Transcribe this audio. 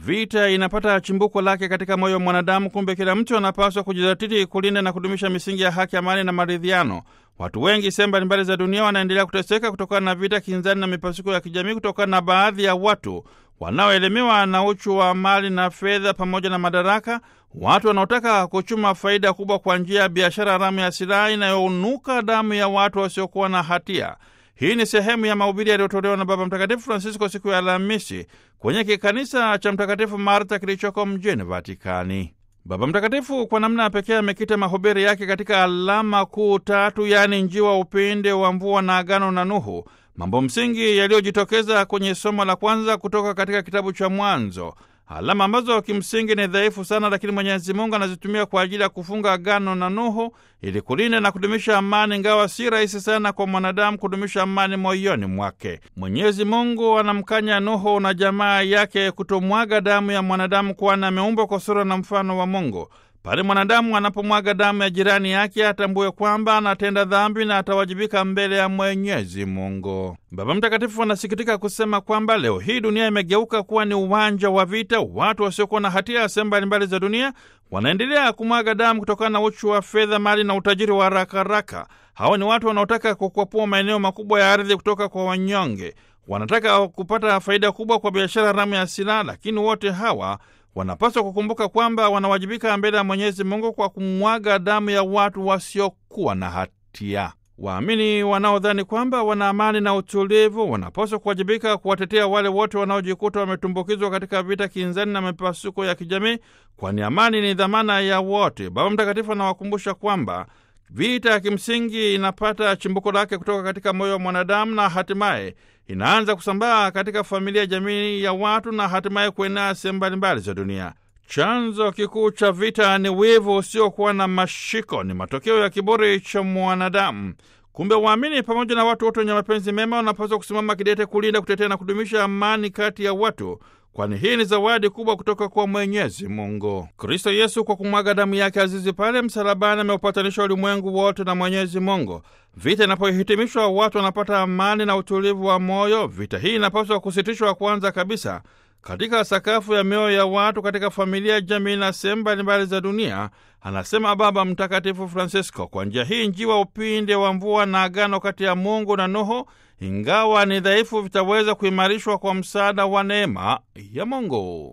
Vita inapata chimbuko lake katika moyo wa mwanadamu. Kumbe kila mtu anapaswa kujizatiti kulinda na kudumisha misingi ya haki, amani na maridhiano. Watu wengi sehemu mbalimbali za dunia wanaendelea kuteseka kutokana na vita, kinzani na mipasuko ya kijamii, kutokana na baadhi ya watu wanaoelemewa na uchu wa mali na fedha pamoja na madaraka, watu wanaotaka kuchuma faida kubwa kwa njia ya biashara haramu ya silaha inayounuka damu ya watu wasiokuwa na hatia. Hii ni sehemu ya mahubiri yaliyotolewa na Baba Mtakatifu Francisco siku ya Alhamisi kwenye kikanisa cha Mtakatifu Marta kilichoko mjini Vatikani. Baba Mtakatifu kwa namna ya pekee amekita mahubiri yake katika alama kuu tatu, yaani njiwa, upinde wa mvua na agano na Nuhu, mambo msingi yaliyojitokeza kwenye somo la kwanza kutoka katika kitabu cha Mwanzo, alama ambazo kimsingi ni dhaifu sana, lakini Mwenyezi Mungu anazitumia kwa ajili ya kufunga agano na Nuhu ili kulinda na kudumisha amani, ingawa si rahisi sana kwa mwanadamu kudumisha amani moyoni mwake. Mwenyezi Mungu anamkanya Nuhu na jamaa yake kutomwaga damu ya mwanadamu, kwani ameumbwa kwa sura na mfano wa Mungu. Pale mwanadamu anapomwaga damu ya jirani yake atambue kwamba anatenda dhambi na atawajibika mbele ya Mwenyezi Mungu. Baba Mtakatifu anasikitika kusema kwamba leo hii dunia imegeuka kuwa ni uwanja wa vita. Watu wasiokuwa na hatia ya sehemu mbalimbali za dunia wanaendelea kumwaga damu kutokana na uchu wa fedha, mali na utajiri wa haraka haraka. Hawa ni watu wanaotaka kukwapua maeneo makubwa ya ardhi kutoka kwa wanyonge, wanataka kupata faida kubwa kwa biashara haramu ya silaha, lakini wote hawa wanapaswa kukumbuka kwamba wanawajibika mbele ya Mwenyezi Mungu kwa kumwaga damu ya watu wasiokuwa na hatia. Waamini wanaodhani kwamba wana amani na utulivu wanapaswa kuwajibika kuwatetea wale wote wanaojikuta wametumbukizwa katika vita, kinzani na mipasuko ya kijamii, kwani amani ni dhamana ya wote. Baba Mtakatifu anawakumbusha kwamba vita ya kimsingi inapata chimbuko lake kutoka katika moyo wa mwanadamu na hatimaye inaanza kusambaa katika familia, jamii ya watu na hatimaye kuenea sehemu mbalimbali za dunia. Chanzo kikuu cha vita ni wivu usiokuwa na mashiko, ni matokeo ya kiburi cha mwanadamu. Kumbe waamini pamoja na watu wote wenye mapenzi mema wanapaswa kusimama kidete kulinda, kutetea na kudumisha amani kati ya watu, kwani hii ni zawadi kubwa kutoka kwa Mwenyezi Mungu. Kristo Yesu kwa kumwaga damu yake azizi pale msalabani ameupatanisha ulimwengu wote na Mwenyezi Mungu. Vita inapohitimishwa, watu wanapata amani na utulivu wa moyo. Vita hii inapaswa kusitishwa kwanza kabisa katika sakafu ya mioyo ya watu, katika familia, jamii na sehemu mbalimbali za dunia, anasema Baba Mtakatifu Francisco. Kwa njia hii njiwa, upinde wa mvua na agano kati ya Mungu na Nuhu, ingawa ni dhaifu, vitaweza kuimarishwa kwa msaada wa neema ya Mungu.